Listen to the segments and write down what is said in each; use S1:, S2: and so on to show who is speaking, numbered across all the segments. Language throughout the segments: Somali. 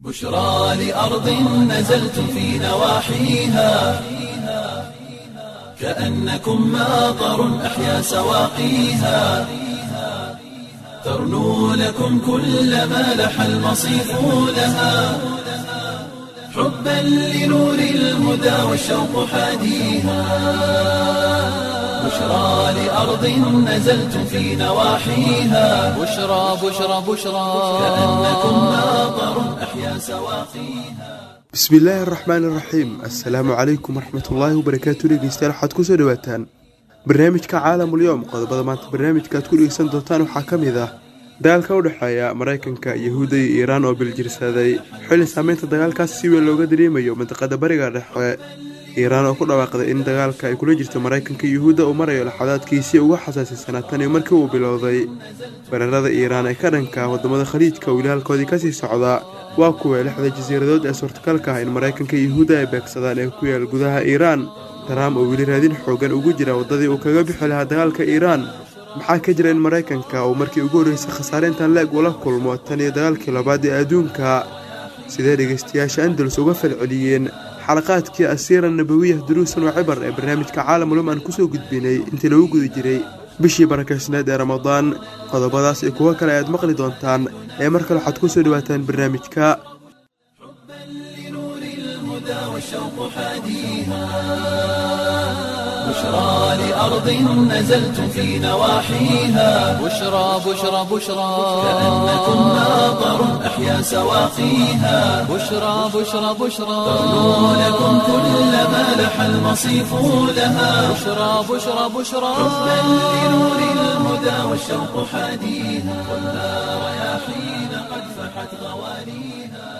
S1: بشرى لأرض نزلتم في نواحيها كأنكم ماطر أحيا سواقيها ترنو لكم كل ما لح المصيف لها حبا لنور الهدى والشوق حاديها بشرى لأرض نزلتم في نواحيها
S2: بشرى بشرى بشرى
S1: كأنكم ماطر أحيا سواقيها
S3: bismi illaahi araxmaan iraxiim assalaamu calaykum waraxmatullaahi wabarakaatu dhegeystayaal waxaad kusoo dhawaataan barnaamijka caalamulyoom qodobada maanta barnaamijka aad ku dhegeysan doontaan waxaa ka mid ah dagaalka u dhexeeya maraykanka yahuudda iyo iiraan oo biljirsaday xilli saameynta dagaalkaas si weyn looga dareemayo mandiqada bariga dhexe iiraan oo ku dhawaaqday in dagaalka ay kula jirto maraykanka yahuudda uu marayo laxadaadkiisii uga xasaasisanaa tan iyo markii uu bilowday weerarada iiraan ee ka dhanka wadamada khaliijka weli halkoodii kasii socda waa kuwa lixda jasiiradood ee suurtagalka ah in maraykanka yahuudda ay beegsadaan ee ku yaal gudaha iiraan taraam oo weli raadin xoogan ugu jira waddadii uu kaga bixi lahaa dagaalka iiraan maxaa ka jira in maraykanka uu markii ugu horreysay khasaareintan leeg ula kulmo tan iyo dagaalkii labaad ee adduunka sidee dhegeystayaasha andalus uga falceliyeen xalaqaadkii asiira nabawiyah duruusan oo cibar ee barnaamijka caalamulum aan kusoo gudbinay intii lagu guda jiray bishii barakaysneed ee ramadaan qodobadaas iyo kuwo kale ayaad maqli doontaan ee mar kale waxaad kusoo dhawaataan barnaamijka
S1: لنور الهدى والشوق حاديها بشرى لأرض نزلتم في نواحيها
S2: بشرى بشرى بشرى
S1: كأنكم ماطر أحيا سواقيها
S2: بشرى بشرى بشرى
S1: ترنو لكم كل ما لح المصيف لها
S2: بشرى بشرى بشرى
S1: حبا لنور الهدى والشوق حاديها والنار رياحين قد فحت غوانيها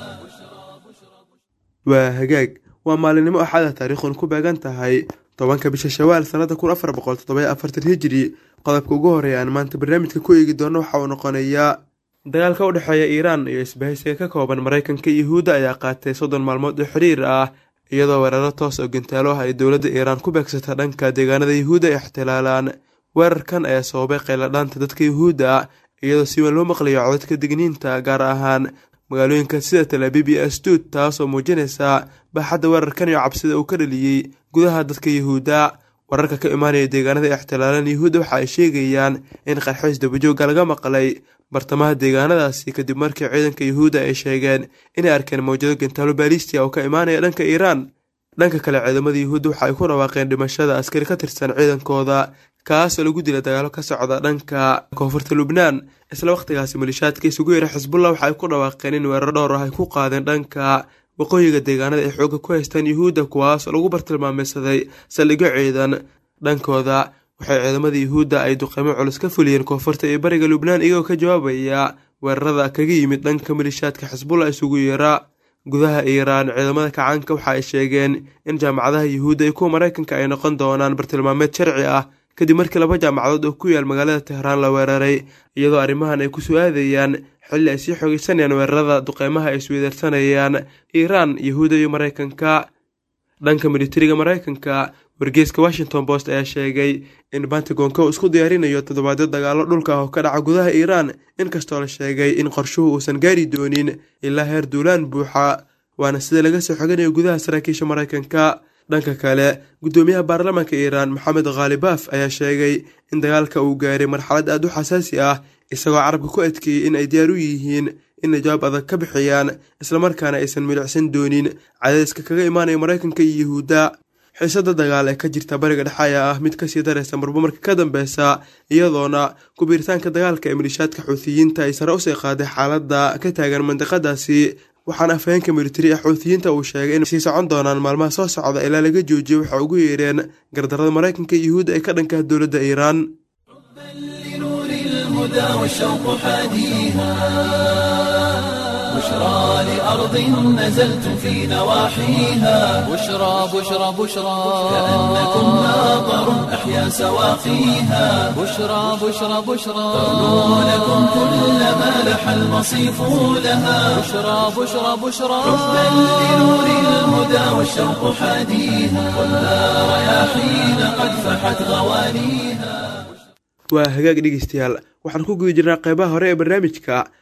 S3: waa hagaag waa maalinimo axada taariikhun ku beegan tahay tobanka bisha shawaal sannada kun afar boqol toddoba afartan hijiri qodobka ugu horeeya aan maanta barnaamijka ku eegi doono waxa uu noqonayaa dagaalka u dhexeeya iiraan iyo isbahaysiga ka kooban maraykanka iyo yahuudda ayaa qaatay soddon maalmood oo xiriir ah iyadoo weeraro toos oo gantaalo ah ay dowladda iiraan ku beegsata dhanka deegaanada yahuudda ay ixtilaalaan weerarkan ayaa sababay qayladhaanta dadka yahuudda iyadoo si weyn loo maqlayo codadka digniinta gaar ahaan magaalooyinka sida talaabib iyo asduud taas oo muujinaysa baaxadda weerarkan iyo cabsida uu ka dhaliyey gudaha dadka yahuudda wararka ka imaanaya deegaanada ixtilaalan yahuudda waxa ay sheegayaan in qarxoys dabajooga laga maqlay bartamaha deegaanadaasi kadib markii ciidanka yahuudda ay sheegeen inay arkeen mawjado gantaalo baalistia oo ka imaanaya dhanka iiraan dhanka kale ciidamada yahuudda waxa ay ku dhawaaqeen dhimashada askari ka tirsan ciidankooda kaasoo lagu dila dagaalo ka socda dhanka koonfurta lubnaan isla wakhtigaasi malishaadka isugu yeera xisbullah waxa ay ku dhawaaqeen in weerar dhowr ah ay ku qaadeen dhanka waqooyiga deegaanada ay xoogga ku haystaan yahuudda kuwaas oo lagu bartilmaameysaday saldhigyo ciidan dhankooda waxay ciidamada yahuudda ay duqeymo culus ka fuliyeen koonfurta iyo bariga lubnaan iyagoo ka jawaabaya weerarada kaga yimid dhanka malishaadka xisbullah isugu yeera gudaha iiraan ciidamada kacaanka waxa ay sheegeen in jaamacadaha yahuudda iyo kuwa maraykanka ay noqon doonaan bartilmaameed sharci ah kadib markii laba jaamacadood oo ku yaal magaalada tehraan la weeraray iyadoo arrimahan ay ku su-aadayaan xilli ay sii xoogeysanayaan weerarada duqeymaha ay isweydaarsanayaan iiraan yahuudda iyo maraykanka dhanka militariga maraykanka wargeyska washington post ayaa sheegay in pentagonka uu isku diyaarinayo toddobaadyo dagaalo dhulka ah oo ka dhaca gudaha iiraan inkastoo la sheegay in qorshuhu uusan gaari doonin ilaa heer duulaan buuxa waana sida laga soo xoganayo gudaha saraakiisha maraykanka dhanka kale guddoomiyaha baarlamaanka iiraan maxamed khaalibaf ayaa sheegay in dagaalka uu gaaray marxalad aad u xasaasi ah isagoo carabka ku adkeeyey in ay diyaar u yihiin inay jawaab adag ka bixiyaan islamarkaana aysan milicsan doonin cadayska kaga imaanaya maraykanka iyo yahuudda xiisada dagaal ee ka jirta bariga dhexe ayaa ah mid kasii daraysa marba marka ka dambeysa iyadoona kubiiritaanka dagaalka ee milishaadka xuutiyiinta ay sare usii qaaday xaaladda ka taagan mandiqadaasi waxaana afhayeenka militari ee xuutiyiinta uu sheegay in sii socon doonaan maalmaha soo socda ilaa laga joojiyo waxa ugu yeereen gardarada maraykanka iyo yahuudda ay ka dhankaha dowladda iiraan
S1: لنور الهدى والشوق حاديها بشرى لأرض نزلتم في نواحيها
S2: بشرى بشرى بشرى
S1: كأنكم ماطر أحيا سواقيها
S2: بشرى بشرى بشرى
S1: ترنو لكم كل ما لح المصيف لها
S2: بشرى بشرى بشرى
S1: حبا لنور الهدى والشوق حاديها والنار رياحين قد فحت غوانيها
S3: waa hagaag dhegeystayaal waxaan ku guda jirnaa qeybaha hore ee barnaamijka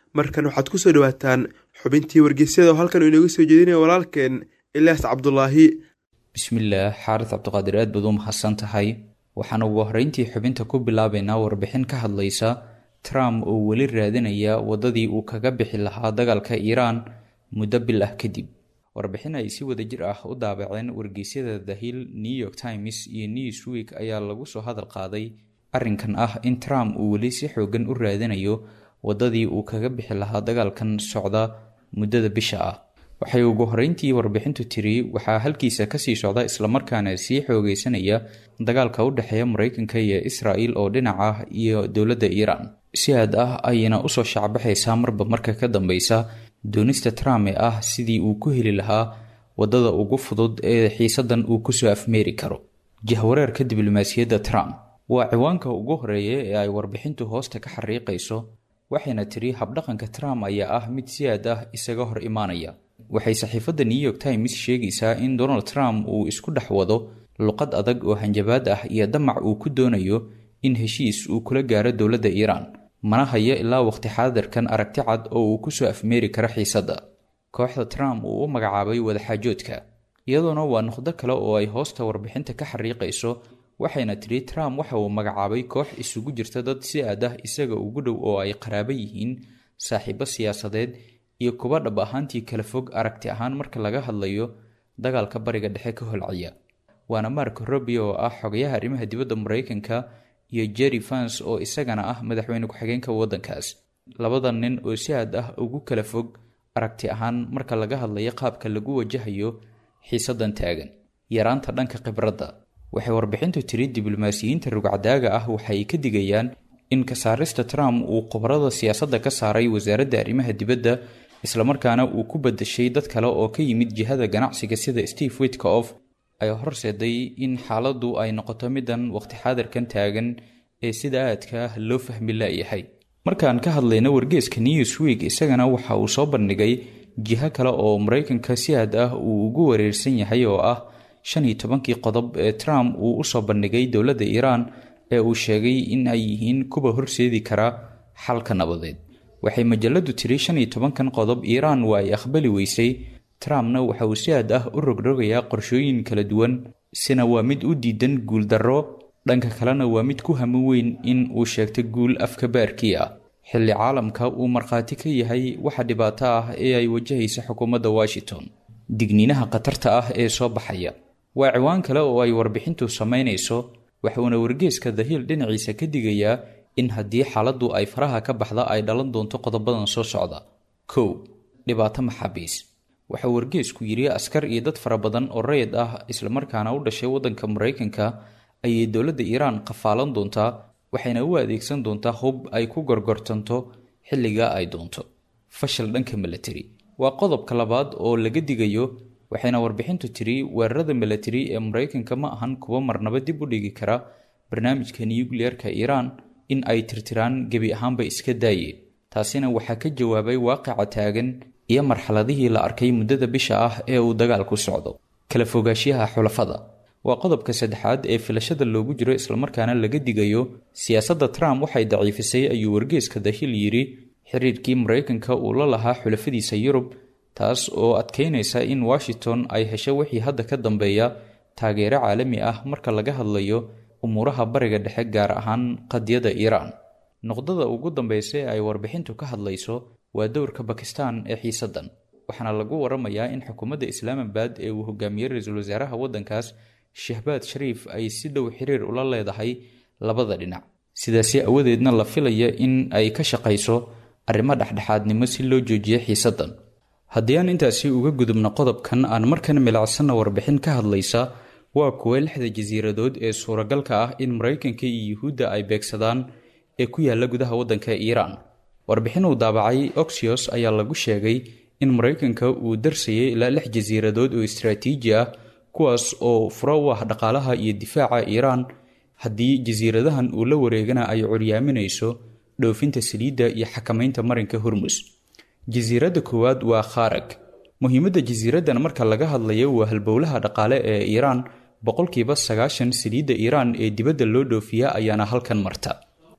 S3: markan waxaad kusoo dhawaataan xubintii wargeysyada oo halkan uu inooga soo jeedinaya walaalkeen ilyaas cabdulaahi
S4: bismillaah xaaris cabdiqaadir aad baad u mahadsan tahay waxaan ugu horreyntii xubinta ku bilaabaynaa warbixin ka hadlaysa trump oo weli raadinaya waddadii uu kaga bixi lahaa dagaalka iiraan muddo bil ah kadib warbixin ay si wada jir ah u daabaceen wargeysyada the hill new york times iyo newsweek ayaa lagu soo hadal qaaday arrinkan ah in trump uu weli si xoogan u raadinayo waddadii uu kaga bixi lahaa dagaalkan socda muddada bisha ah waxay ugu horreyntii warbixintu tiri waxaa halkiisa kasii socda islamarkaana sii xoogeysanaya dagaalka u dhexeeya mareykanka iyo israel oo dhinac ah iyo dowladda iiraan si aad ah ayayna usoo shacbaxaysaa marba marka ka dambeysa doonista trump ee ah sidii uu ku heli lahaa waddada ugu fudud ee xiisadan uu kusoo afmeeri karo jahwareerka diblomaasiyadda trump waa ciwaanka ugu horeeya ee ay warbixintu hoosta ka xariiqayso waxayna tiri habdhaqanka trump ayaa ah mid si aad ah isaga hor imaanaya waxay saxiifadda new york times sheegaysaa in donald trump uu isku dhex wado luqad adag oo hanjabaad ah iyo damac uu ku doonayo in heshiis uu kula gaaro dowladda iiraan mana hayo ilaa waqti xaadirkan aragti cad oo uu kusoo afmeeri karo xiisadda kooxda trump uu u magacaabay wadaxaajoodka iyadoona waa noqdo kale oo ay hoosta warbixinta ka xariiqayso waxayna tidhi trump waxa uu magacaabay koox isugu jirta dad si aad ah isaga ugu dhow oo ay qaraabo yihiin saaxiibo siyaasadeed iyo kuba dhab ahaantii kala fog aragti ahaan marka laga hadlayo dagaalka bariga dhexe ka holciya waana marko robio oo ah xogayaha arrimaha dibadda mareykanka iyo jerry fans oo isagana ah madaxweyne ku-xigeenka waddankaas labada nin oo si aad ah ugu kala fog aragti ahaan marka laga hadlayo qaabka lagu wajahayo xiisadan taagan yaraanta dhanka khibradda waxay warbixintu tiri diblomaasiyiinta rugcadaaga ah waxay ka digayaan in kasaarista trump uu khubarada siyaasadda ka saaray wasaaradda arrimaha dibadda islamarkaana uu ku badashay dad kale oo ka yimid jihada ganacsiga sida steve witkof ay horseeday in xaaladdu ay noqoto middan waqti xaadirkan taagan ee sida aadka ah loo fahmi laayahay markaan ka hadlayno wargeeska newsweek isagana waxa uu soo bandhigay jiho kale oo maraykanka si aad ah uu ugu wareersan yahay oo ah shan iyo tobankii qodob ee trump uu usoo bandhigay dowladda iiraan ee uu sheegay in ay yihiin kuwa horseedi kara xalka nabadeed waxay majaladu tiri shan iyo tobankan qodob iiraan waa ay aqbali weysay trumpna waxa uu si aad ah u rogrogayaa qorshooyin kala duwan sina waa mid u diidan guuldarro dhanka kalena waa mid ku hami weyn in uu sheegto guul afka baarkii ah xilli caalamka uu markhaati ka yahay waxa dhibaato ah ee ay wajahaysa xukuumadda washington digniinaha khatarta ah ee soo baxaya waa ciwaan kale oo ay warbixintu samaynayso waxuuna wargeeska dahiil dhinaciisa ka digayaa in haddii xaaladdu ay faraha ka baxda ay dhalan doonto qodobadan soo socda kow dhibaato maxaabiis waxaa wargeesku yidhi askar iyo dad fara badan oo rayid ah islamarkaana u dhashay waddanka maraykanka ayay dowladda iiraan qafaalan doontaa waxayna u adeegsan doontaa hub ay ku gorgortanto xilliga ay doonto fashil dhanka milatari waa qodobka labaad oo laga digayo waxayna warbixintu tiri weerarada milatari ee maraykanka ma ahan kuwa marnaba dib u dhigi kara barnaamijka nukliyeerka iiraan in ay tirtiraan gebi ahaanba iska daaye taasina waxaa ka jawaabay waaqica taagan iyo marxaladihii la arkay muddada bisha ah ee uu dagaalku socdo kala fogaashiyaha xulafada waa qodobka saddexaad ee filashada loogu jiro islamarkaana laga digayo siyaasadda trump waxay daciifisay ayuu wargeeska dahil yidhi xiriirkii maraykanka uu la lahaa xulafadiisa yurub taas oo adkeynaysa in washington ay hesho wixii hadda ka dambeeya taageero caalami ah marka laga hadlayo umuuraha bariga dhexe gaar ahaan qadiyada iiraan noqdada ugu dambeysa ee ay warbixintu ka hadlayso waa dowrka bakistan ee xiisaddan waxaana lagu waramayaa in xukuumadda islaamabad ee uu hogaamiyey ra-iisul wasaaraha waddankaas shahbaad shariif ay si dhow xiriir ula leedahay labada dhinac sidaasi awadeedna la filaya in ay ka shaqayso arrimo dhexdhexaadnimo si loo joojiyo xiisaddan haddii aan intaasi uga gudubno qodobkan aan markan milacsanna warbixin ka hadlaysa waa kuwa lixda jasiiradood ee suuragalka ah in maraykanka iyo yuhuudda ay beegsadaan ee ku yaalla gudaha waddanka iiraan warbixin uu daabacay oxios ayaa lagu sheegay in maraykanka uu darsayay ilaa lix jasiiradood oo istraatiiji ah kuwaas oo furo u ah dhaqaalaha iyo difaaca iiraan haddii jasiiradahan uu la wareegana ay curyaaminayso dhoofinta saliidda iyo xakamaynta marinka hormus jasiiradda koowaad waa kharag muhiimadda jasiiraddan marka laga hadlayo waa halbowlaha dhaqaale ee iiraan boqolkiiba sagaashan saliidda iiraan ee dibadda loo dhoofiya ayaana halkan marta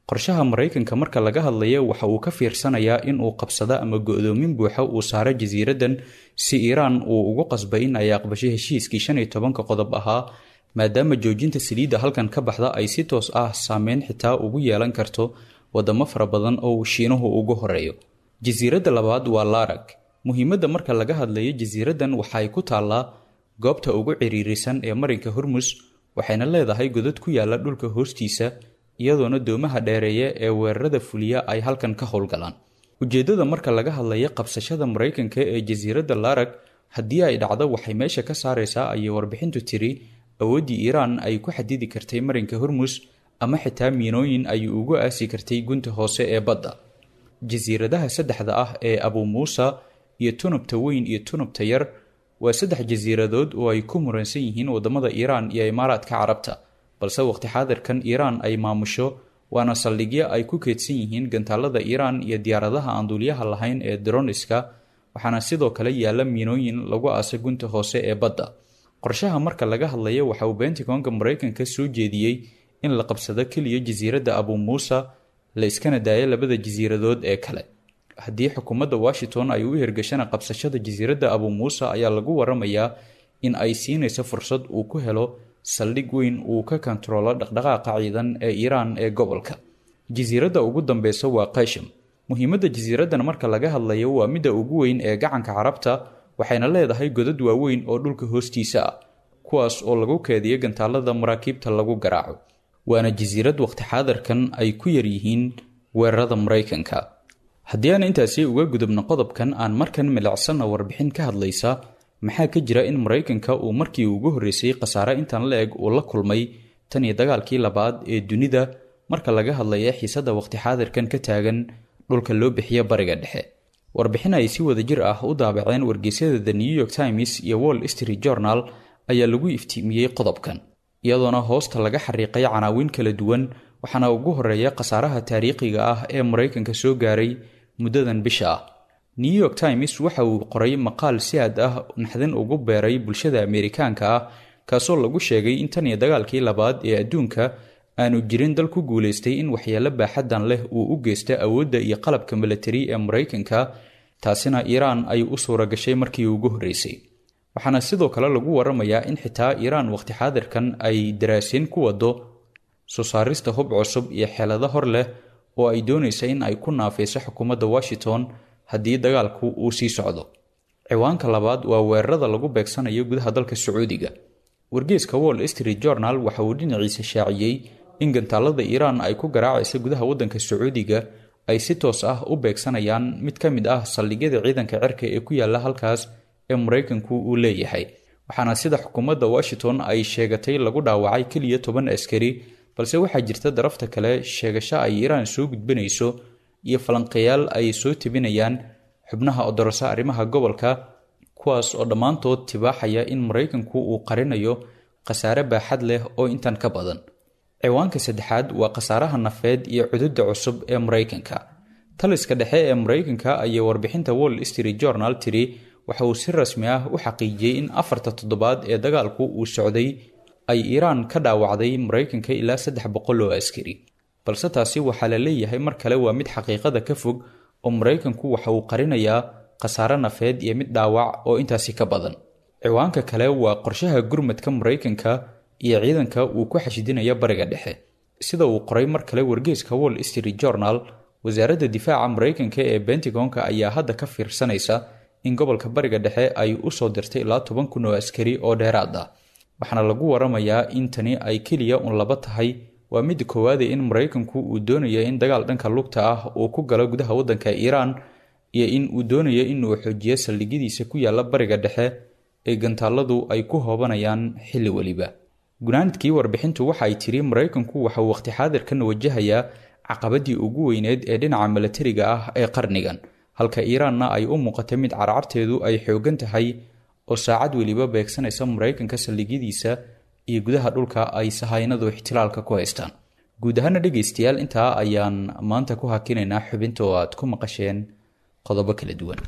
S4: qorshaha maraykanka marka laga hadlaya waxa uu ka fiirsanayaa in uu qabsado ama go-doomin buuxa uu saaro jasiiraddan si iiraan uu ugu qasbay in ay aqbashay heshiiskii shan iyo tobanka qodob ahaa maadaama joojinta saliidda halkan ka baxda ay si toos ah saameyn xitaa ugu yeelan karto wadamo fara badan oo shiinuhu ugu horeeyo jasiiradda labaad waa laarag muhiimadda marka laga hadlayo jasiiraddan waxa ay ku taallaa goobta ugu ciriirisan ee marinka hormus waxayna leedahay godad ku yaala dhulka hoostiisa iyadoona doomaha dheereeya ee weerarada fuliya ay halkan ka howlgalaan ujeeddada marka laga hadlaya qabsashada maraykanka ee jasiiradda laarag haddii ay dhacdo waxay meesha ka saaraysaa ayay warbixintu tiri awooddii iiraan ay ku xadidi kartay marinka hormus ama xitaa miinooyin ay ugu aasi kartay gunta hoose ee badda jasiiradaha saddexda ah ee abu muusa iyo tunubta weyn iyo tunubta yar waa saddex jasiiradood oo ay ku muransan yihiin wadamada iiraan iyo imaaraadka carabta balse waqti xaadirkan iiraan ay maamusho waana saldhigyo ay ku keedsan yihiin gantaalada iiraan iyo diyaaradaha aan duuliyaha lahayn ee droniska waxaana sidoo kale yaalla miinooyin lagu aasa gunta hoose ee badda qorshaha marka laga hadlayo waxa uu bentigonka maraykanka soo jeediyey in la qabsado keliya jasiiradda abu muusa la iskana daayo labada jasiiradood ee kale haddii xukuumadda washington ay u hirgashana qabsashada jasiiradda abu muusa ayaa lagu waramayaa in ay siinayso fursad uu ku helo saldhig weyn uu ka kontaroolo dhaqdhaqaaqa ciidan ee iiraan ee gobolka jasiiradda ugu dambeysa waa kasham muhiimadda jasiiraddan marka laga hadlayo waa midda ugu weyn ee gacanka carabta waxayna leedahay godad waaweyn oo dhulka hoostiisa ah kuwaas oo lagu keediyo gantaalada maraakiibta lagu garaaco waana jasiirad waqti xaadirkan ay ku yaryihiin weerarada maraykanka haddii aan intaasi uga gudubno qodobkan aan markan milicsanna warbixin ka hadlaysa maxaa ka jira in maraykanka uu markii ugu horreysay khasaare intan la eg uu la kulmay tan iyo dagaalkii labaad ee dunida marka laga hadlaya xiisadda waqti xaadirkan ka taagan dhulka loo bixiya bariga dhexe warbixin ay si wada jir ah u daabaceen wargeysyada the new york times iyo wall street journal ayaa lagu iftiimiyey qodobkan iyadoona hoosta laga xariiqay canaawiin kala duwan waxaana ugu horeeya khasaaraha taariikhiga ah ee maraykanka soo gaaray muddadan bisha ah new york times waxa uu qoray maqaal si aad ah naxdin ugu beeray bulshada ameerikaanka ah kaasoo lagu sheegay in tan iyo dagaalkii labaad ee adduunka aanu jirin dal ku guulaystay in waxyeelo baaxaddan leh uu u geysta awoodda iyo qalabka milatari ee maraykanka taasina iiraan ay u suura gashay markii ugu horreysay waxaana sidoo kale lagu waramayaa in xitaa iiraan waqti xaadirkan ay daraaseen ku wado soo saarista hub cusub iyo xeelado hor leh oo ay doonaysa in ay ku naafayso xukuumadda washington haddii dagaalku uu sii socdo ciwaanka labaad waa weerarada lagu beegsanayo gudaha dalka sacuudiga wargeeska wall street journal waxa uu dhinaciisa shaaciyey in gantaalada iiraan ay ku garaacaysa gudaha waddanka sacuudiga ay si toos ah u beegsanayaan mid ka mid ah saldhigyada ciidanka cirka ee ku yaalla halkaas ee maraykanku uu leeyahay waxaana sida xukuumadda washington ay sheegatay lagu dhaawacay keliya toban askari balse waxaa jirta darafta kale sheegasho ay iiraan soo gudbanayso iyo falanqeyaal ay soo tebinayaan xubnaha odorosa arrimaha gobolka kuwaas oo dhammaantood tibaaxaya in maraykanku uu qarinayo khasaare baaxad leh oo intan ka badan ciwaanka saddexaad waa khasaaraha nafeed iyo cududda cusub ee maraykanka taliska dhexe ee maraykanka ayay warbixinta wall street journal tiri waxa uu si rasmi ah u xaqiijiyey in afarta toddobaad ee dagaalku uu socday ay iiraan ka dhaawacday maraykanka ilaa saddex boqol oo askari balse taasi waxaa la leeyahay mar kale waa mid xaqiiqada ka fog oo maraykanku waxa uu qarinayaa khasaare nafeed iyo mid dhaawac oo intaasi ka badan ciwaanka kale waa qorshaha gurmadka maraykanka iyo ciidanka uu ku xashidinaya bariga dhexe sida uu qoray mar kale wargeeska wall street journal wasaaradda difaaca maraykanka ee bentigonka ayaa hadda ka fiirsanaysa in gobolka bariga dhexe ay u soo dirtay ilaa toban kun oo askari oo dheeraad ah waxaana lagu waramayaa in tani ay keliya un laba tahay waa midda koowaade in maraykanku uu doonayo in dagaal dhanka lugta ah uu ku galo gudaha waddanka iiraan iyo in uu doonayo inuu xoojiyo saldhigyadiisa ku yaalla bariga dhexe ee gantaaladu ay ku hoobanayaan xilli weliba gunaanadkii warbixintu waxa ay tiri maraykanku waxa uu waqti xaadirkan wajahayaa caqabadii ugu weyneed ee dhinaca milatariga ah ee qarnigan halka iiraanna ay u muuqatay mid carcarteedu ay xoogan tahay oo saacad weliba beegsanaysa maraykanka saldhigyadiisa iyo gudaha dhulka ay sahaynadu ixtilaalka ku haystaan guud ahaana dhegaystayaal intaa ayaan maanta ku hakinaynaa xubinta oo aad ku maqasheen qodobo kala duwan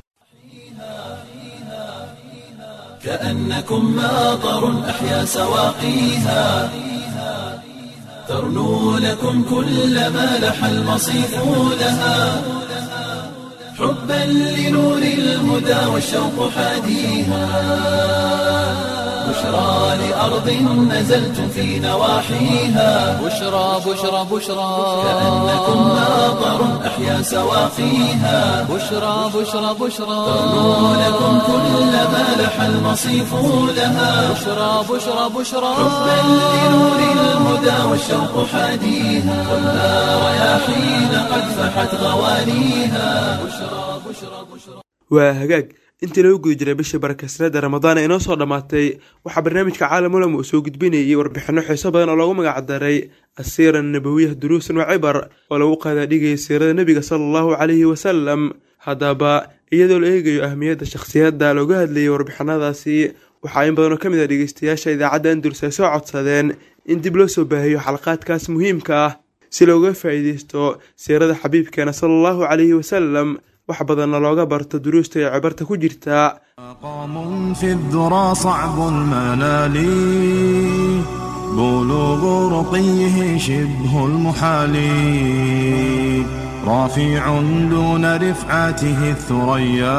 S1: كأنكم ماطر أحيا سواقيها ترنو لكم كل ما لح المصيف لها حبا لنور الهدى والشوق حاديها بشرى لأرض نزلتم في نواحيها
S2: بشرى بشرى بشرى
S1: كأنكم ناظر أحيا سواقيها
S2: بشرى بشرى بشرى
S1: ترنو لكم كل ما لح المصيف لها
S2: بشرى بشرى بشرى
S1: حبا لنور الهدى والشوق حاديها خذها رياحين قد فحت غوانيها بشرى بشرى بشرى
S3: waa hagaag intii lagu guda jiray bishii barakasnada ramadaan ee inoo soo dhammaatay waxaa barnaamijka caalamulama uu soo gudbinayay warbixinno xiiso badan oo loogu magacdaray asiira nabawiyah duruusan wa cibar oo lagu qaadaadhigayay siirada nebiga sala allahu calayhi wasalam haddaba iyadoo la eegayo ahmiyadda shakhsiyadda looga hadlayay warbixinadaasi waxaa in badan oo ka mid ah dhegeystayaasha idaacadda andurus ay soo codsadeen in dib loo soo baahiyo xalaqaadkaas muhiimka ah si looga faa'iideysto siirada xabiibkeena sala allahu calayhi wasalam wax badanna looga barto duruusta ee cibarta ku jirtaa
S5: مقام في الذرى صعب المنال بلوغ رقيه شبه المحال رافع دون رفعته الثريا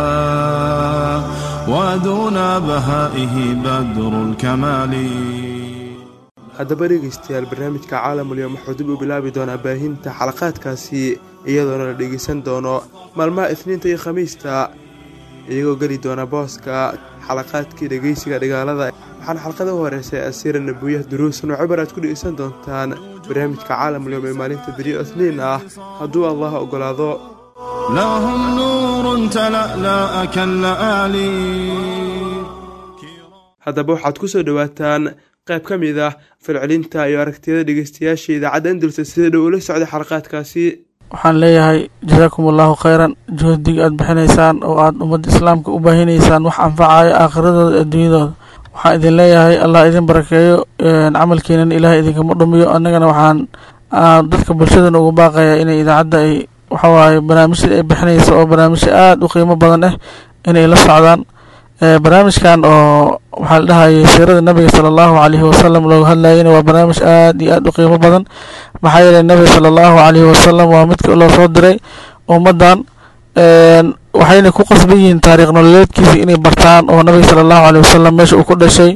S5: ودون بهائه بدر الكمال
S3: haddaba dhegeystayaal barnaamijka caalamulyoom wuxuu dib u bilaabi doonaa baahinta xalaqaadkaasi iyadoona la dhegeysan doono maalmaha isniinta iyo khamiista iyagoo geli doona booska xalaqaadkii dhegeysiga dhigaalada waxaana xalqada u horeysay asiira nabuyah duruusan oo cibar aad ku dhegeysan doontaan barnaamijka caalamulyoom ee maalinta beriyo isniin ah hadduu allah ogolaado
S5: لهم نور تلألأ كاللآلي
S3: haddaba waxaad ku soo dhowaataan qayb ka mid ah falcelinta iyo aragtiyada dhegeystayaasha idaacadda andulsa sida dhow ula socda xalaqaadkaasi
S6: waxaan leeyahay jasaakum allahu khayran juhdiga aad bixinaysaan oo aad ummadda islaamka u baahinaysaan wax anfacayo aakhiradooda adduunyadooda waxaan idin leeyahay allah idin barakeeyo camalkiinan ilaahay idinkama dhumiyo annagana waxaan dadka bulshadan ugu baaqaya inay idaacadda ay waxawaaye barnaamijyada ay bixinaysa oo barnaamijyo aada u qiimo badan ah inay la socdaan barnaamijkan oo waxaa la dhahayay siirada nabiga sala allahu calayhi wasalam looga hadlayana waa barnaamij aad iyo aad u qiimo badan maxaa yeelay nabiga sala allahu calayhi wasalam waa midka loo soo diray ummaddan waxayna ku qasban yihiin taariikh nololeedkiisa inay bartaan oo nabiga sala allahu calayhi wasalam meesha uu ku dhashay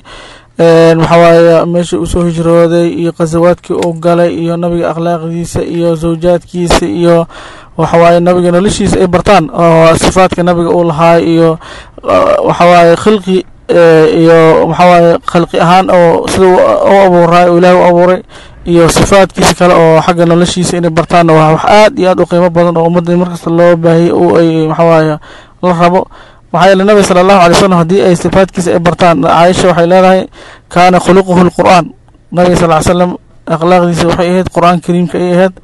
S6: waxawaaye meesha uu soo hijrooday iyo khasawaadkii uu galay iyo nabiga akhlaaqdiisa iyo zawjaadkiisa iyo waxawaaye nabiga noloshiisa ay bartaan oo sifaadka nabiga uu lahaay iyo waxawaaye khilqi iyo waxawaaye khalqi ahaan oo sida u abuuraay oo ilaahay u abuuray iyo sifaadkiisa kale oo xagga noloshiisa inay bartaanna waa wax aad iyo aad u qiimo badan oo ummadda markasta loo baahiyay u ay waxawaaye la rabo maxaa yeele nabiga sala allahu alay wasalam haddii ay sifaadkiisa ay bartaan caaisha waxay leedahay kaana khuluquhu lqur'aan nabiga sal ly slam akhlaaqdiisa waxay ahayd qur-aan kariimka ay ahayd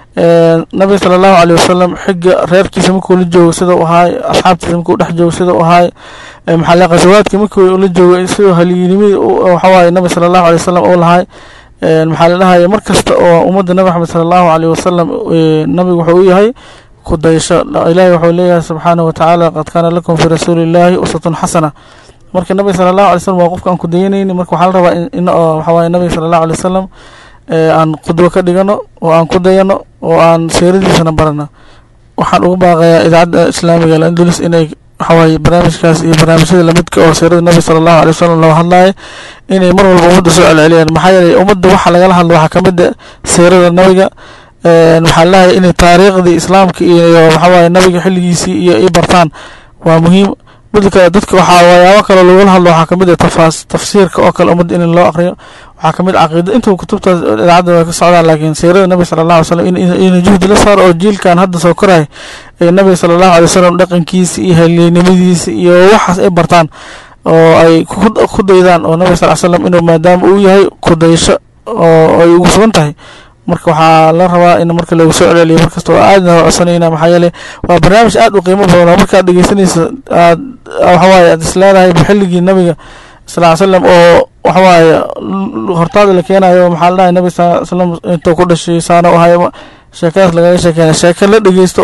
S6: nabiga sala allahu aleyh wasalam xiga reerkiisa markuu la joogo sida u ahaay asxaabtiisa markuu dhex joogo sida u ahaay maxaa qasawaadka markuu la joogo sidoo haliyinimada waxawaaye nabiga sala allahu alay wasalam uu lahaay maxaa la dhahaya mar kasta oo ummadda nabi maxamed sala allahu aleyh wasalam nabiga wuxuu u yahay kudayasho ilaahi wuxuu leeyahay subxaanahu watacaala qad kaana lakum fii rasuuli illaahi uswatun xasana marka nabiga sala allahu alay slam waa qofka aan kudayanayni marka waxaa la rabaa in waxawaaye nabiga sala allahu alay wasalam aan qudwo ka dhigano oo aan ku dayano oo aan seeradiisana barano waxaan ugu baaqayaa idaacadda islaamiga alandulus inay waxawaaye barnaamijkaas iyo barnaamijyada lamidka oo seerada nabiga sala allahu alay wasalam loo hadlaayo inay mar walba ummadda soo celceliyaan maxaa yeelay ummadda waxa lagala hadlo waxaa kamid a seerada nabiga waxaa lalahay inay taariikhdii islaamka iyo waxawaaye nabiga xilligiisii iyo ay bartaan waa muhiim midda kale dadka waxaa waxyaabo kale lagula hadlo waxaa kamid ah tafaas tafsiirka oo kale ummadda in loo aqriyo waxaa kamid caqiida inta kutubtaas idaacadda way ka socdaan laakiin siirada nabiga sala allahu alay slam in juhdi la saaro oo jiilkan hadda soo koray ee nabiga sala allahu alay wasalam dhaqankiisa iyo haleynimadiisa iyo waxaas ay bartaan oo ay ku daydaan oo nabiga sal ly slam inuu maadaama uu yahay kudayasho oo ay ugu sugan tahay marka waxaa la rabaa in marka lagu soo celceliyo markasta oo aadna codsanayna maxaa yeeley waa barnaamij aad u qiimo badan oo markaad dhegeysanaysa aad waxawaaye aad is leedahay xilligii nabiga sal ly slam oo waxawaaye hortaada la keenayo maxaa la dhahay nabiga sal slam intuu ku dhashay saana u ahay sheekadaas lagaga sheekeyna sheeke la dhegeysto ugu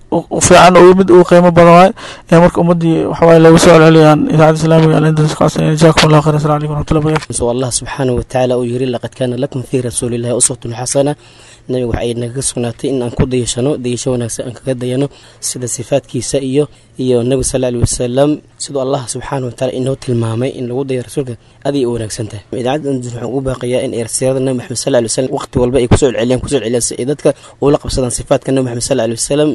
S6: fiican oo mid ugu qiimo badan waay ee marka ummadii waxawaaye lagu soo celceliyaan idaacadda islaamiga alindus kaasina jazakum allah khayr assalamu calaykum waraxmatullahi barakatu
S7: allah subxaanahu watacaala uu yiri laqad kaana lakum fii rasuulillahi uswatun xasana nabiga waxa ay nagaga sugnaatay in aan ku dayashano dayasho wanaagsan aan kaga dayano sida sifaadkiisa iyo iyo nabiga sal alih wasalam siduu allah subxaana wataala inoo tilmaamay in lagu dayo rasuulka aad ay u wanaagsan tahay idaacadda andus waxaan ugu baaqayaa in eersiyada nabi maxamed sal alih wasalam waqti walba ay kusoo celceliyaan kusoo celceliyaan si ay dadka ula qabsadaan sifaadka nabi maxamed sal alih wasalam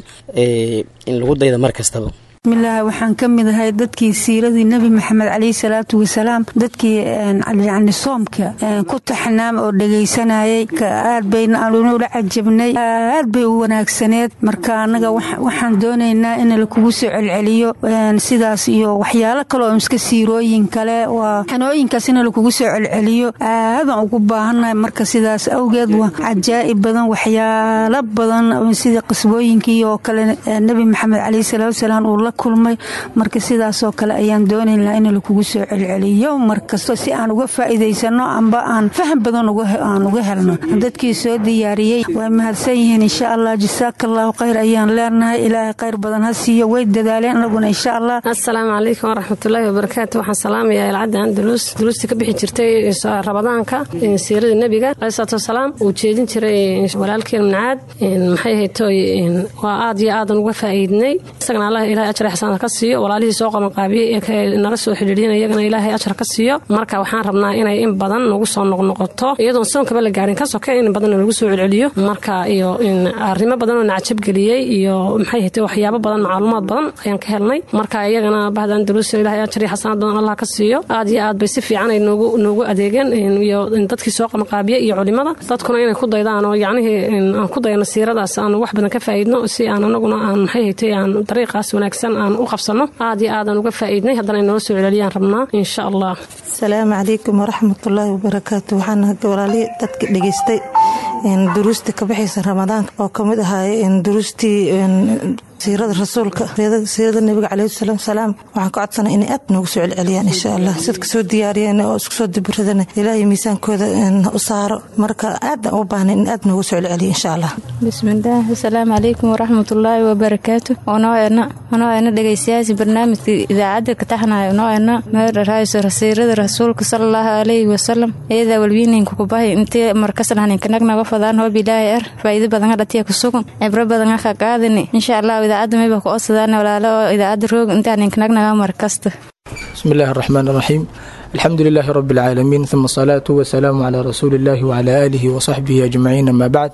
S7: in lagu dayda mar kastaba
S8: bismillaahi waxaan ka mid ahay dadkii siiradii nebi maxamed caleyhi salaatu wasalaam dadkii yacni soomka ku taxnaam oo dhegaysanayay aad bayna aanuna ula cajabnay aad bay u wanaagsaneed marka annaga waxaan doonaynaa in lakugu soo celceliyo sidaas iyo waxyaalo kale oo iska siirooyin kale waa xanooyinkaas in lakugu soo celceliyo aadaan ugu baahannahay marka sidaas awgeed waa cajaa'ib badan waxyaalo badan sida qisbooyinkii oo kale nebi maxamed caleyhi salaatu wasalaam uu la kulmay marka sidaasoo kale ayaan doonaynaa in lakugu soo celceliyo markasto si aan uga faa'iidaysano amba aan faham badan aan uga helno dadkii soo diyaariyey way mahadsan yihiin insha allah jasaaka allahu khayr ayaan leenahay ilaahay khayr badan ha siiyo way dadaaleen anaguna insha allah
S9: assalaamu calaykum waraxmatullaahi wabarakaatu waxaan salaamayaa ilcadda andalus duruustii ka bixi jirtay rabadaanka siiradii nebiga caleyhi salaatu wasalaam uu jeedin jiray walaalkeen mnacaad maxay haytoy waa aad iyo aadan uga faa'iidnay isagana allah ilahay ajar xasanad ka siiyo walaalihii soo qabanqaabiyey ee nala soo xidhiidhiyana iyagana ilaahay ajar ka siiyo marka waxaan rabnaa inay in badan nagu soo noqnoqoto iyadoon soonkaba la gaarin ka soke in badan lagu soo celceliyo marka iyo arrimo badan oo nacjabgeliyey iyo maxay haytay waxyaabo badan macluumaad badan ayaan ka helnay marka iyagana bahda andalus ilaahay ajar iyo xasanad badan allah ka siiyo aad iyo aad bay si fiican ay noogu noogu adeegeen iyo dadkii soo qabanqaabiye iyo culimada dadkuna inay ku daydaan oo yacnihii aan ku dayano siiradaas aan wax badan ka faa'iidno si aan anaguna aan maxay haytay aan dariiqaas wanaagsan aan u qabsano aad iyo aadan uga faa'iidnay haddana ay noola soo celceliyaan rabnaa insha allah
S10: asalaamu calaykum waraxmatullaahi wabarakaatu waxaan hadda walaalihii dadka dhegaystay duruusta ka baxaysa ramadaanka oo kamid ahaay duruustii siirada rasuulka siirada nabiga caleyhi salaam salaam waxaan ka codsanay inay aad noogu soo celceliyaan insha allah sidka soo diyaariyeen oo isku soo dibiradana ilaahay miisaankooda u saaro marka aadaan u baahnay in aad noogu soo celceliyo insha allah
S11: bismillaah asalaamu calaykum waraxmatullaahi wabarakaatu onooena onooena dhegaystayaasha barnaamijka idaacadda ka taxnayo onooena meerdharayso siirada rasuulka salallaahu calayhi wasalam iyadaa walwiininku kubahay intii markasnahninkanagnaga fadaan hoob ilaahay ar faa'iido badan hadhatiya kusugan cibro badan ka qaadani insha allah idaacadda mayba ku odsadaan walaalo oo idaacadda roog intaan ninkanagnaga markasta
S12: بسم الله الرحمن الرحيم الحمد لله رب العالمين ثم الصلاة والسلام على رسول الله وعلى آله وصحبه أجمعين أما بعد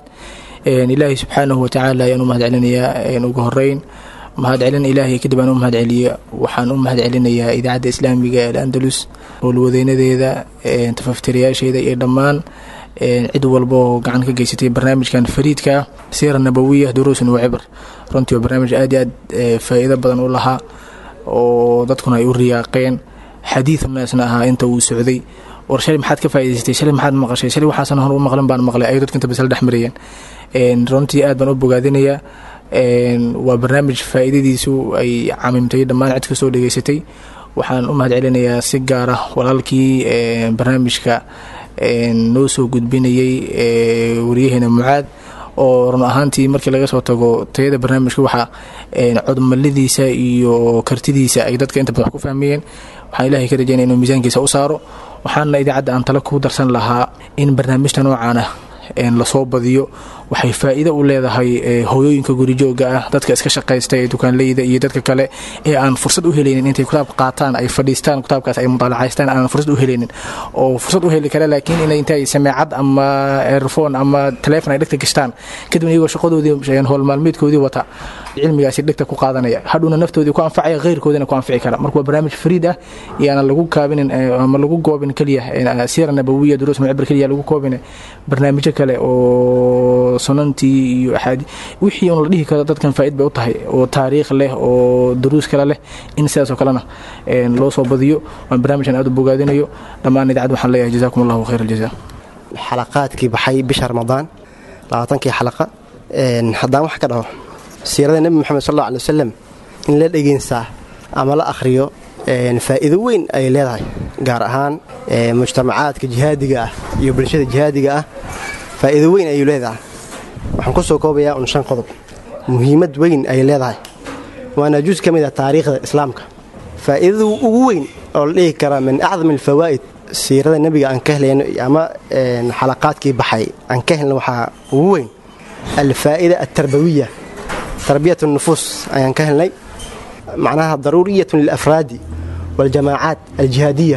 S12: إلهي سبحانه وتعالى ينو مهد علينا ugu horeyn mahad celin ilaahay kadib aan u mahad celiya waxaan u mahad celinayaa idaacadda islaamiga ee andalus howlwadeynadeeda tafaftirayaasheeda iyo dhammaan cid walba oo gacan ka geysatay barnaamijkan fariidka ah siira nabawiya duruusun wa cibr runtii waa barnaamij aad iyo aad faa'iido badan u lahaa oo dadkuna ay u riyaaqeen xadiid naasna ahaa inta uu socday war shalay maxaad ka faa'idaysatay shalay maxaad maqashay shalay waxaasan hor u maqlan baan maqlay ayuu dadka inta basla dhex marayeen runtii aad baan u bogaadinayaa waa barnaamij faa'iidadiisu ay camimtay dhammaan cid kastoo dhegeysatay waxaan u mahad celinayaa si gaar ah walaalkii barnaamijka noo soo gudbinayay wariyaheena mucaad oo run ahaantii markii laga soo tago tayada barnaamijka waxaa codmalidiisa iyo kartidiisa ay dadka inta badan wax ku fahmayeen waxaan ilaahay ka rajaynaya inuu miisaankiisa u saaro waxaana idaacadda aan tale ku darsan lahaa in barnaamijta noocaan ah lasoo badiyo waxay faa'iido u leedahay hooyooyinka gurijooga ah dadka iska shaqaysta ee dukaanleyda iyo dadka kale ee aan fursad u helaynin intay kitaab qaataan ay fadhiistaan kitaabkaas ay mudaalacaystaan aan fursad u helaynin oo fursad u heli kara laakiin inay intay sameecad ama airphone ama taleefon ay dhegta gashtaan kadibna iyagoo shaqadoodii howl maalmeedkoodii wata cilmigaasi dhegta ku qaadanaya hadhowna naftoodii ku anfacaya khayrkoodina ku anfici kara marka waa barnaamij fariid ah iyaana lagu kaabinin ama lagu goobin keliya siira nabawiya duruus mucibir keliya lagu koobin barnaamijyo kale oo sunantii iyo axaadi wixii un la dhihi karo dadkan faaid bay u tahay oo taariikh leh oo duruus kale leh in sidaasoo kalena loo soo badiyo waan barnaamijkan aad u bogaadinayo dhammaan idaacad waxaan leeyahay jazakum allahu khayr aljaza
S13: xalaqaadkii baxay bisha ramadaan labaatankii xalaqa haddaan wax ka dhaho siirada nebi moxamed sal alla alay wasalam in la dhegeensaa ama la akhriyo faa'iido weyn ay leedahay gaar ahaan mujtamacaadka jihaadiga ah iyo bulshada jihaadiga ah faa'iido weyn ayuu leedahay waxaan ku soo koobayaa un shan qodob muhiimad weyn ay leedahay waana jus ka mid ah taariikhda islaamka faa'iidada ugu weyn oo la dhihi karaa min acdam alfawaa'id siirada nebiga aan ka helayno ama xalaqaadkii baxay aan ka helna waxaa ugu weyn alfaa'ida altarbawiya tarbiyat nufuus ayaan ka helnay macnaha daruuriyatun lilafraadi waljamaacaat aljihaadiya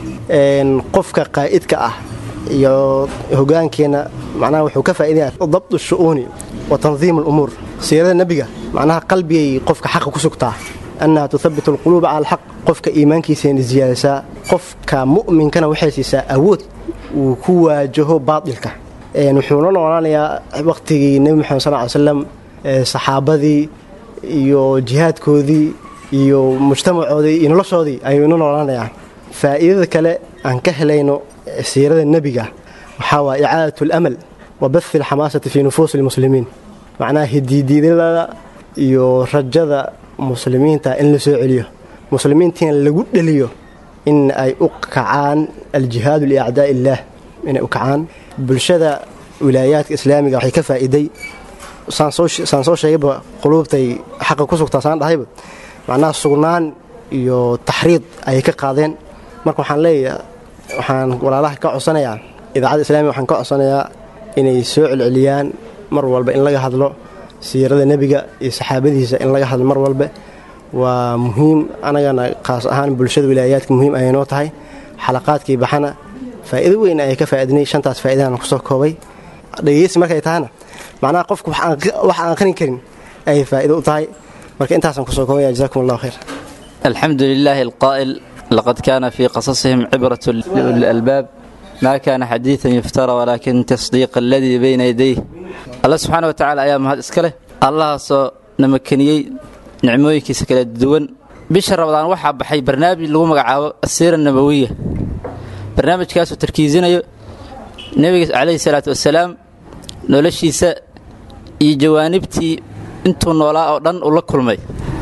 S13: qofka qaa'idka ah iyo hogaankeenna macnaha wuxuu ka faa'iidaya dabdu shu'uuni wa tandiim alumuur siirada nebiga macnaha qalbigay qofka xaqa ku sugtaa annaha tuthabitu alquluuba cala alxaq qofka iimaankiisayna siyaadasaa qofka mu'minkana waxay siisaa awood uu ku waajaho baatilka wuxuuna noolaanayaa waqtigii nebi moxamed sal ly slam saxaabadii iyo jihaadkoodii iyo mujtamacoodii iyo noloshoodii ayuuna noolaanayaa faa'iidada kale aan ka helayno siirada nebiga waxaa waa icaadat alamal wa bathi alxamaasati fii nufuusi almuslimiin macnaha hidiidiidada iyo rajada muslimiinta in la soo celiyo muslimiintiina lagu dheliyo in ay u kacaan aljihaadu liacdaa illaah inay u kacaan bulshada wilaayaadka islaamiga waxay ka faa'iiday saan soo sheegayba quluubtay xaqa ku sugtaa saan dhahayba macnaha sugnaan iyo taxriid ayay ka qaadeen marka waxaan leeyahay waxaan walaalaha ka codsanayaa idaacadda islamiga waxaan ka codsanayaa inay soo celceliyaan mar walba in laga hadlo siirada nebiga iyo saxaabadiisa in laga hadlo mar walba waa muhiim anagana khaas ahaan bulshada wilaayaadka muhiim ayay noo tahay xalaqaadkii baxana faa'iido weyn ayay ka faa'iidnay shantaas faa'iidaan kusoo koobay dhegeysi markay tahana macnaha qofku wax aan aqrin karin ayay faa'iido u tahay marka intaasaan kusoo koobaya jazakum allahu khayr
S14: alxamdu lilaahi alqaa'il laqad kaana fii qasasihim cibrat lilalbaab ma kaana xadiidan yuftara walaakin tasdiiq aladii bayna yadayh alla subxaana wa tacala ayaa mahad iska leh allahaasoo na makeniyey nicmooyinkiisa kala duwan bisha rabadaan waxaa baxay barnaamij lagu magacaabo asiira nabawiya barnaamijkaasoo tarkiisinayo nebiga calayhi salaatu wasalaam noloshiisa iyo jawaanibtii intuu noolaa oo dhan uu la kulmay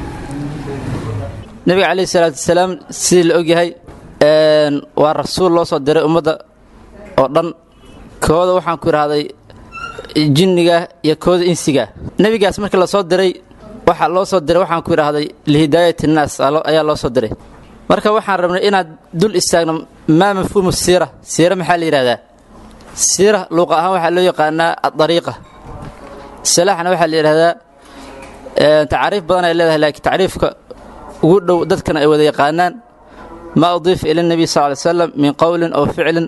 S14: nebiga calayhi salaatu wasalaam sidii la ogyahay waa rasuul loo soo diray ummadda oo dhan kooda waxaan ku idhaahday jinniga iyo kooda insiga nebigaas markii la soo diray waxaa loo soo diray waxaan ku idhaahday lihidaayati innaas ayaa loo soo diray marka waxaan rabnay inaad dul istaagno maa mafhuumu siira siira maxaa la yidhahdaa siira luuqa ahaan waxaa loo yaqaanaa adariiqa salaaxna waxaa la yidhahdaa tacaariif badan ay leedahay laakiin tacriifka ugu dhow dadkana ay wada yaqaanaan maa udiifa ila nebiy sal ly slam min qowlin aw ficlin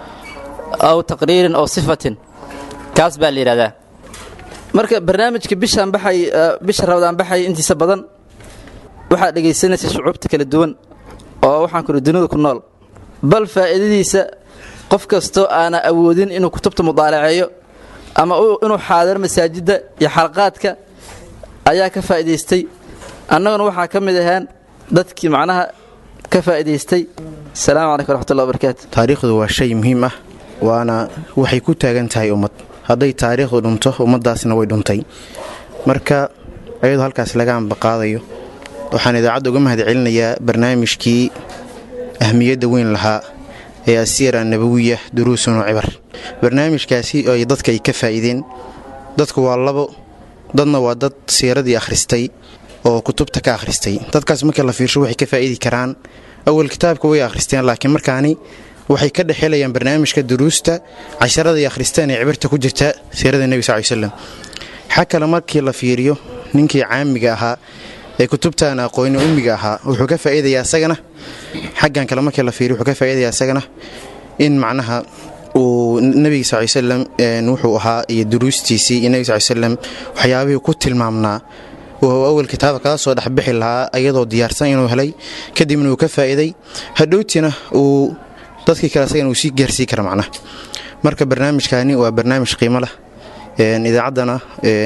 S14: aw taqriirin aw sifatin kaas baa la yidhahdaa marka barnaamijka bishaan baxay bisha rabadaan baxay intiisa badan waxaad dhegaysanaysa shucuubta kala duwan oo waxaan kuri dunida ku nool bal faa'iidadiisa qof kastoo aana awoodin inuu kutubta mudaalaceeyo ama inuu xaadiro masaajidda iyo xalqaadka ayaa ka faa'idaystay annaguna waxaa ka mid ahaan dadkii macnaha ka faa'idaystay asalaamu calaykum waraxmatullahi wabarakaatu
S15: taariikhdu waa shay muhiim ah waana waxay ku taagan tahay ummad hadday taariikhdu dhunto ummaddaasna way dhuntay marka ayadoo halkaas laga ambaqaadayo waxaan idaacadda uga mahad celinayaa barnaamijkii ahmiyadda weyn lahaa ee asiira nabawiya duruusun oo cibar barnaamijkaasi ay dadka ay ka faa'iideen dadku waa labo dadna waa dad siiradii akhristay oo kutubta ka akhristay dadkaas markii la fiirsho waxay ka faa'idi karaan awal kitaabka way akhristeen laakiin markaani waxay ka dhexelayaan barnaamijka duruusta casharadai akhristeen ee cibirta ku jirta siirada nebi sal ly slam xa kale markii la fiiriyo ninkii caamiga ahaa ee kutubtan aqooni ummiga ahaa wuxuu ka faa'iidayaa isagana xaggan kale markii la fiiriyo wuxuu ka faa'iidayaa isagana in macnaha uu nebiga sal ly slam wuxuu ahaa iyo duruustiisii iyo nebiga sal ly slam waxyaabihii ku tilmaamnaa oo awal kitaaba kala soo dhexbixi lahaa iyadoo diyaarsan inuu helay kadibna uu ka faa'iiday hadhowtiina uu dadkii kale asagana uu sii gaarsii kara macnaha marka barnaamijkaani waa barnaamij qiimo leh idaacaddana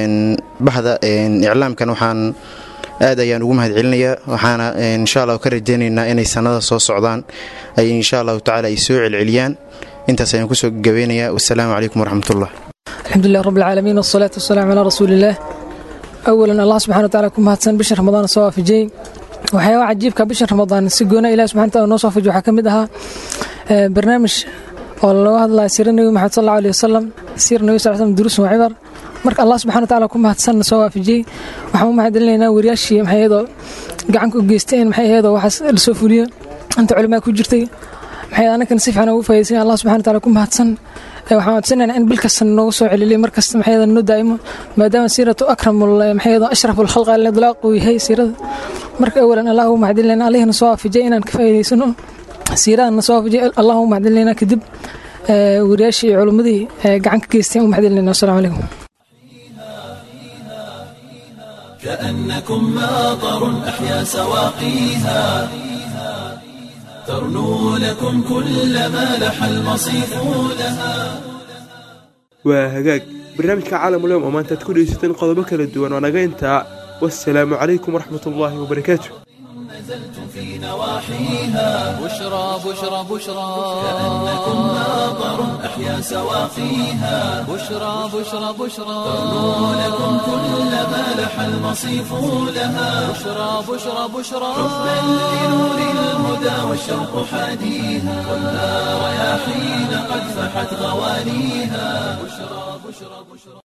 S15: bahda iclaamkan waxaan aad ayaan ugu mahad celinayaa waxaana insha allah ka rajaynaynaa inay sannada soo socdaan ay insha allahu tacala ay soo celceliyaan intaas ayaan kusoo gabeynayaa wasalaamu calaykum waraxmatullah
S16: alxamdulilah rab alcaalamiin wasalaatu wasalaamu calaa rasuuliillaah awalan allah subxana wa tacala ku mahadsan bisha ramadaan soo waafajiyey waxyaaba cajiibka bisha ramadaan si goona ilahi subxana wataala noo soo waafajiy waxaa ka mid ahaa barnaamij oo looga hadlaya siira nebi maxamed sal allahu alih wasalam siira nebi sal slam duruusun waa cibar marka allah subxana watacaala ku mahadsanna soo waafajiyey waxaan u mahadcelinaynaa wariyaashii maxay ahaydoo gacanka u geysteen maxay ahaydoo waxaas lasoo fuliyo inta culimaa ku jirtay maxay anakan si fiican ugu faydaysan allah subxana watacaala ku mahadsan waxaan codsanaynaa in bil kasta noogu soo celiliyo mar kasta maxay noo daa'imo maadaama siiratu akramul maxay ashraful khalqa lidlaaq uu yahay siirada marka awalan allah ugu mahadcelinayna allihina soo waafajiyay inaan ka faa'iidaysano siirahana soo waafajiyay allah ugu mahadcelinayna kadib wariyaashii iyo culimmadii gacan ka geysteen u mahadcelinayna wasalaamu calaykum
S1: كأنكم ماطر أحيا سواقيها ترنو لكم كل ما لح المصيف لها
S3: waa hagaag barnaamijka caalamuleyom oo maanta aad ku dhegeysateen qodobo kala duwan oo naga intaa wasalaamu calaykum waraxmat ullaahi wabarakaatu
S1: نزلتم في نواحيها
S2: بشرى بشرى بشرى
S1: كأنكم ماطر أحيا سواقيها
S2: بشرى بشرى بشرى
S1: ترنو لكم كل ما لح المصيف لها
S2: بشرى بشرى بشرى
S1: حبا لنور الهدى والشوق حاديها والنار يا حين قد فحت غوانيها بشرى بشرى بشرى